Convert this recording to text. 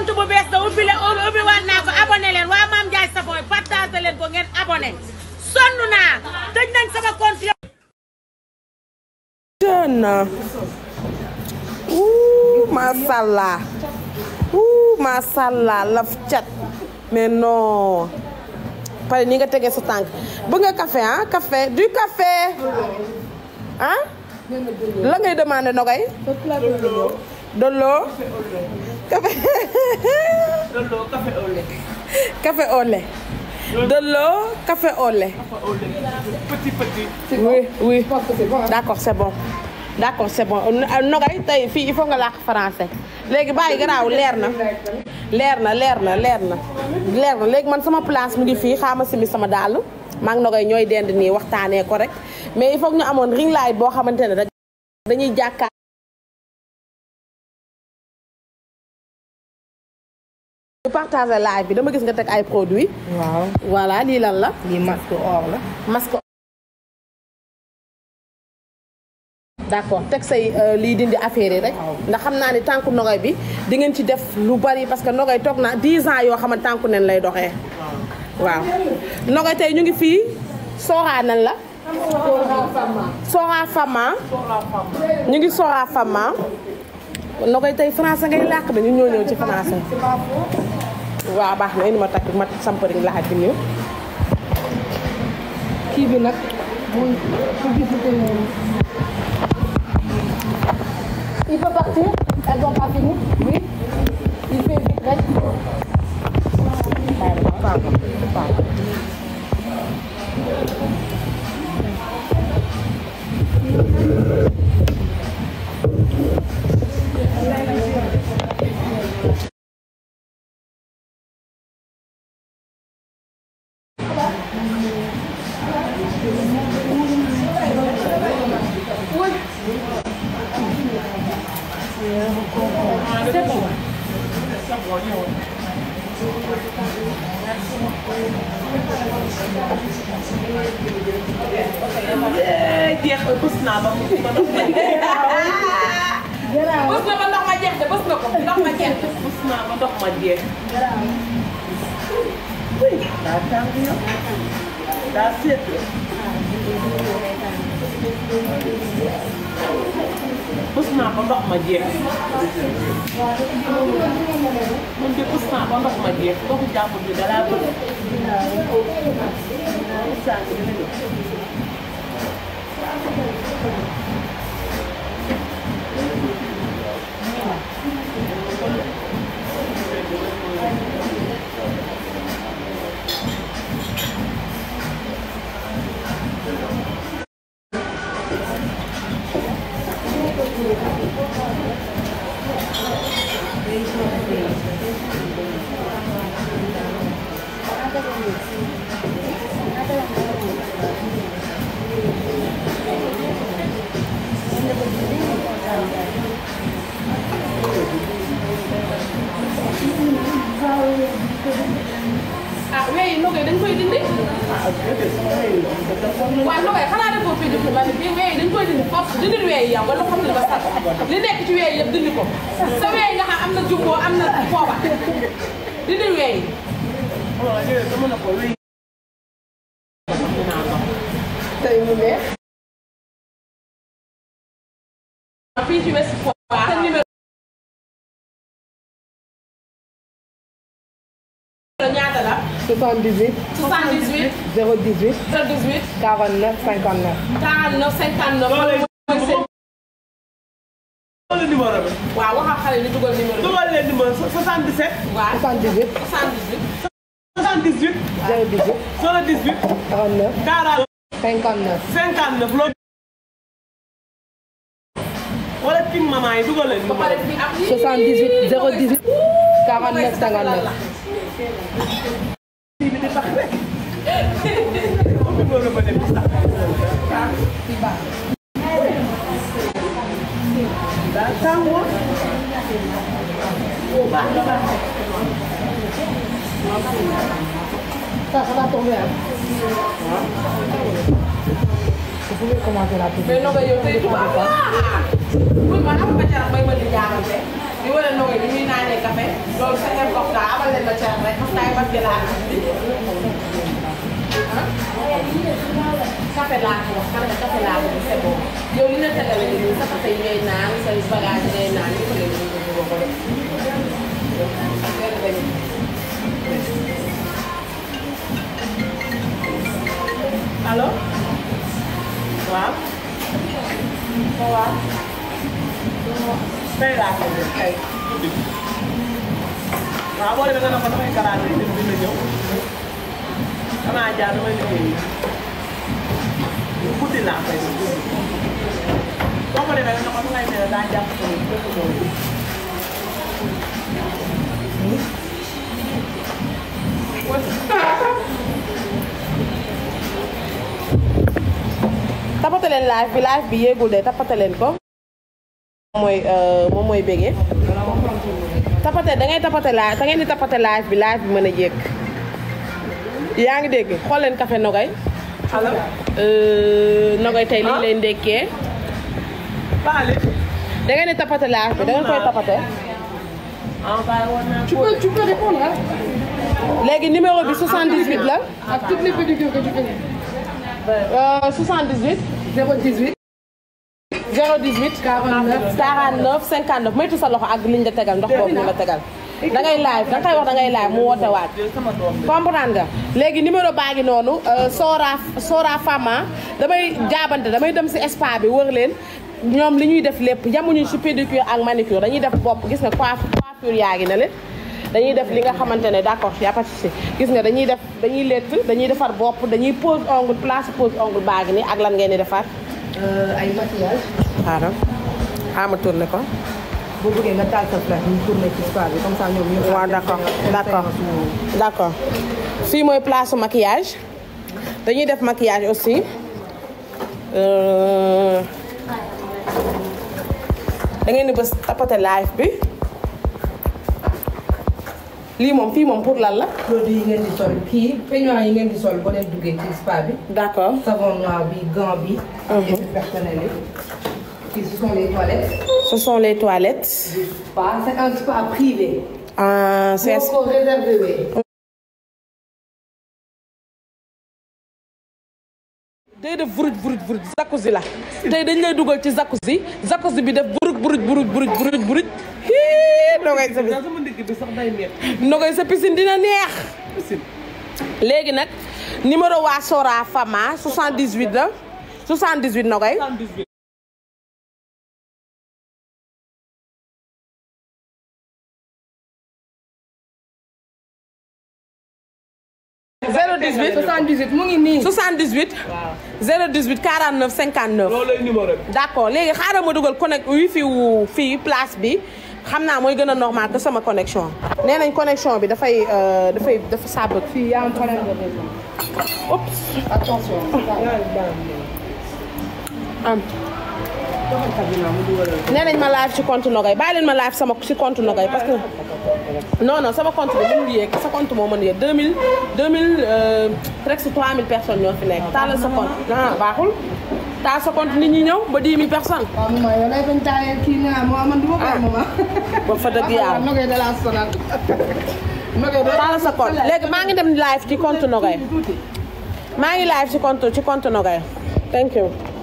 compte bu bees da ubbi leen ubbi waat naa ko abonné leen waa Mame Ndiaye Savon partagé leen ko ngeen abonné sonn naa tëj nañ sama compte jeune ouh mashallah ouh mashallah laf cat mais non pare ni nga tegee sa tànk bëgg nga café ah café du café ah la ngay demandé nogay dolo café Dolo café au lait. café au lait dolo café au lait Petit petit. oui oui d'accord c'est bon d'accord c'est bon nogay tey fii il faut nga làkk français léegi bàyyi garaaw leer na leer na leer na leer na leer na léegi man sama place mu ngi fii xaama simi sama dàll maa ngi nogay ñooy dend nii waxtaanee ko rek mais il faut que ñu amoon ring light boo xamante ne rek dañuy jàkkaar ñu partager live bi dama gis nga teg ay produits waaw voilà lii lan la lii masque or la. masque d'accord teg say euh, lii dindi affaire yi rek ndax xam naa ni tànku nogay bi di ngeen ci def lu bari parce que nogay toog na 10 ans yoo xam ne tànku nen lay doxee waaw nogay tey ñu ngi fii sooraa nan la sooraa fama ñu ngi sooraa fama nogay tey français ngay làkk dañu ñoo ñëw ci français waaw baax na indi ma takk ma sampariñ laxat bi nii kii bi nag muy publicité yi. Il peut partir Elles n'ont pas fini Oui. Il fait vite rek. jeex na bës naa ba mu ba ndox ma bës na ba ndox ma jeex de bës na ko ndox ma jeex de bës naa ba ndox ma jeex. daa tàng yow. daa seet. bës naa ba ndox ma jeex. man de bës naa ba ndox ma jeex ndoxu jàmbur bi da laa bëgg. sànq dina ñëw. ah weyi nogay dañ koy dindi waaw nogay xanaa defoo fii dindi ma ne bii weyi dañ koy dindi foofu dindi weyi yow nga lu xam ne ba sax li nekk ci weyi yëpp dindi ko sa weyi nga xam am na jubboo am na foofa dindi weyi tey mu neex fii ci Ouest Foire sa numéro ñaata la 78 78 018 018 49 59. 49 59 mooy seen Dugal numéro bi. waaw waxal xale ni dugal numéro bi dugal leen numéro 77. waaw 78 78 78. 018 78. 49 40. 59. 59 loolu. wala king maman yi dugal leen ba pare numéro bi. fii am 78 018 49 59. numéro ba dem sax. daa tàngoor. Ça, ça va tomber. Hein? Vous pouvez commencer la mais publicité. noo koy yow tey tubaab la. buñ ma xam nga ca may ma di jaaxal de. di wane ndogo yi ñuy naanee café loolu c'est important abal leen ma ceeb rek parce que ay bas gi laa bi café laa ko wax man de café laa ko c'est bon yow li nga tegale nii sa café yi ngay naan say bagage yi ngay naan yëpp la ñu ko ko def allo waaw waaw tey laa ko def tey waaw boo demee nga ne ko damay karaate yi dina ñëw xanaa jaar damay liggéey guddi laa koy def guddi boo ko demee nga ne ko dangay mel ne daa jàpp ko dëkk boobu tapate leen live bi live bi yéegul de tapate leen ko moom mooy moom mooy bégee tapate da ngay tapate live da ngeen di tapate live bi live bi mën a jékk yaa ngi dégg xool leen café nogay allo nogay tey liñ leen ndékkee Baale da ngeen di tapate live bi da ngeen koy tapate ah baale woon naa Tu peux, tu peux répondre hein, léegi numéro bi 78 la à toutes les pédicures que tu connais. euh, 78 018 018 49 49 59 moytu sa loxo ak liñ la tegal ndox boobu ñu la tegal da ngay live da nga koy wax da ngay live mu woote waat jël sama doom bi comprendre nga léegi numéro baa ngi noonu euh, Sora Sora Fama damay jaabante damay dem si spa bi wër leen ñoom li ñuy def lépp yamuñu si pédicure ak manicure dañuy def bopp gis nga coiffe coiffure yaa ngi na leen dañuy def li nga xamante ne d'accord y a pas de souci gis nga dañuy def dañuy lett dañuy defar bopp dañuy pose ongle place pose ongle baa ngi nii ak lan ngeen di defar euh, ay maquillage. xaaral xaama tourné ko boo bëggee nga taal sa flash ñu tourné ci spa bi comme ça ñoom ñu. waaw d'accord d'accord d'accord fii mooy place su maquillage dañuy def maquillage aussi Euh, da ngeen di bës tapoter live bi lii moom fii moom pour lan la produit yi ngeen di sol kii peignoir yi ngeen di sol boo leen duggee ci spa bi. d'accord savon noir bi gant bi. Mhm. et puis personnel yi. Fii ce sont les toilettes. ce sont les toilettes Spa c'est un spa privé. ah c'est boo ko réservé wee. day def vuruj vuruj vuruj jacuzzi la tey dañ lay dugal ci jacuzzi jacuzzi bi def buruj buruj buruj buruj buruj buruj hii nogay sa daal sama ndigg bi sax day métti nogay sa piscine dina neex léegi nag numéro waa Sora Fama 78 la 78 nogay 78 018 78 mu ngi nii. 78 018 49 59 loolu lay numéro bi d'accord léegi xaaral ma dugal connect wifi wu fii place bi xam naa mooy gën a normal que sama connexion nee nañ connexion bi dafay euh, dafay dafa sàbb Fii y a un problème de réseau. Oups. Attention. am nee nañ ma live ci compte Nogay bàyyi leen ma live sama ci compte Nogay parce que non non sama compte bi mënul yéeg sa compte moo mën yéeg 2000 2000 euh, presque 3000 personnes ñoo fi nekk taalal sa compte ah baaxul taal sa compte nit ñi ñëw ba 10 000 personnes waaw maman yow lay bañ taayee kii nga moo man du ma koy maman. ba fa dëgg yàlla Nogay da laa sonal. Nogay da taalal sa compte léegi maa ngi dem live ci compte Nogay maa ngi live ci compte ci compte Nogay thank you